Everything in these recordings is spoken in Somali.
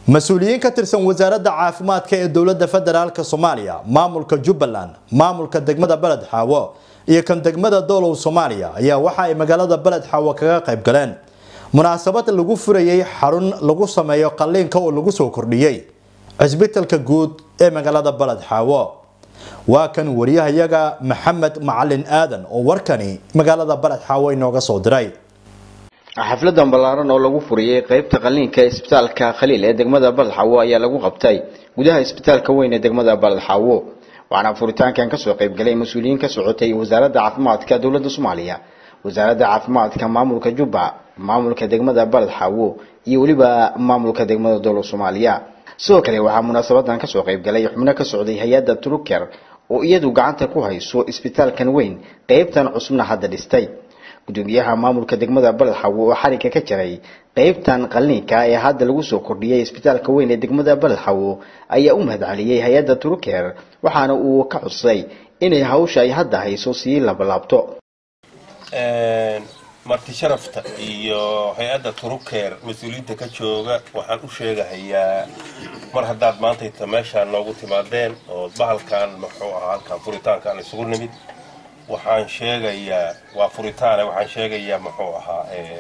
mas-uuliyiin ka tirsan wasaaradda caafimaadka ee dowladda federaalk soomaaliya maamulka jubbaland maamulka degmada beled xaawo iyo kan degmada doolow soomaaliya ayaa waxa ay magaalada beled xaawo kaga qayb galeen munaasabad lagu furayay xarun lagu sameeyo qalliinka oo lagu soo kordhiyey cisbitalka guud ee magaalada beled xaawo waa kan wariyahayaga maxamed macalin aadan oo warkani magaalada beled xaawo inooga soo diray xafladan ballaaran oo lagu furiyey qeybta qalliinka ee isbitaalka khaliil ee degmada baladxaawo ayaa lagu qabtay gudaha isbitaalka weyn ee degmada baladxaawo waxaana furitaankan kasoo qeybgalay mas-uuliyiin ka socotay wasaaradda caafimaadka dowladda soomaaliya wasaaradda caafimaadka maamulka jubba maamulka degmada baladxaawo iyo weliba maamulka degmada dowlad soomaaliya sidoo kale waxaa munaasabadan kasoo qeybgalay xubno ka socday hay-adda truker oo iyadu gacanta ku hayso isbitaalkan weyn qeybtan cusubna hadda dhistay gudoomiyaha maamulka degmada baladxaawo oo xarigga ka jaray qeybtan qalliinka ee hadda lagu soo kordhiyay isbitaalka weyn ee degmada baladxaawo ayaa u mahadceliyey hay-adda truker waxaana uu ka xusay inay hawsha ay hadda hayso sii labalaabto marti sharafta iyo hay-adda truker mas-uuliyiinta ka jooga waxaan u sheegahayaa mar haddaad maantayta meeshaan noogu timaadeen oo bahalkan muxuu ahaa halkan furitaankaan isugu nimid waxaan sheegayaa waa furitaane waxaan sheegayaa muxuu ahaa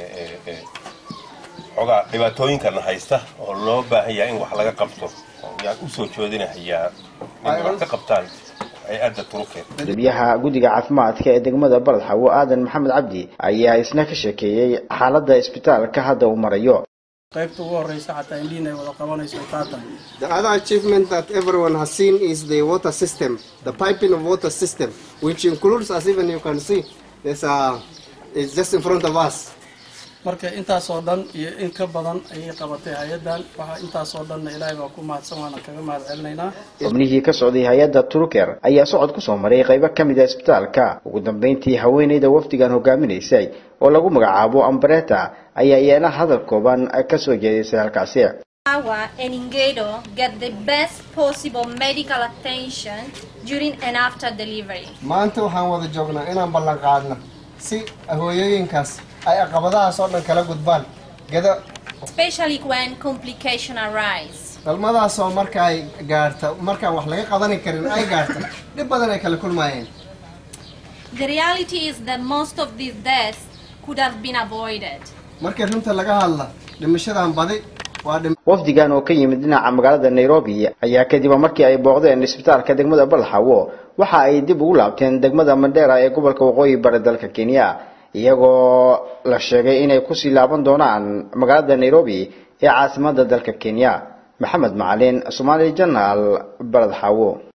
xogaa dhibaatooyinkana haysta oo loo baahan yahay in wax laga qabto yaan usoo joodinahayaa inay wax ka qabtaan hay-adda truker gudoomiyaha guddiga caafimaadka ee degmada baladxaawo aadan maxamed cabdi ayaa isna ka sheekeeyey xaaladda isbitaalka hadda uu marayo qaybta ugu horeysa xataa indhiin ay wada qabanayso taatan The other achievement that everyone has seen is the water system, the piping of water system, which includes, as even you can see, there's a, it's just in front of us. marka intaasoo dhan iyo in ka badan ayay qabatay hay-addan waxaa intaasoo dhanna ilaahay baa ku mahadsan waana kaga mahad celinaynaa xubnihii ka socday hay-adda truker ayaa socod kusoo maray qaybo ka mid a isbitaalka ugu dambeyntii haweeneyda wafdigan hogaaminaysay oo lagu magacaabo ambreta ayaa iyana hadal kooban kasoo jeedisay halkaasi Our and Ingedo get the best possible medical attention during and after delivery. maanta waxaan wada joognaa inaan ballan qaadno si hooyooyinkaas ay caqabadahaas oo dhan kala gudbaan gado especially when complications arise. dhalmadaasoo marka ay gaarta markaan wax laga qadani karin ay gaarta dhib badan ay kala kulmaayeen The reality is that most of these deaths could have been avoided. markii runta laga hadla dhimashadan badi waa dhim wafdigan oo ka yimid dhinaca magaalada nairobi ayaa kadib markii ay booqdeen isbitaalka degmada baladxaawo waxa ay dib ugu laabteen degmada mandheera ee gobolka waqooyi bari dalka kenya iyagoo la sheegay inay kusii laaban doonaan magaalada nairobi ee caasimada dalka kenya maxamed macalin somaali janaal baladxaawo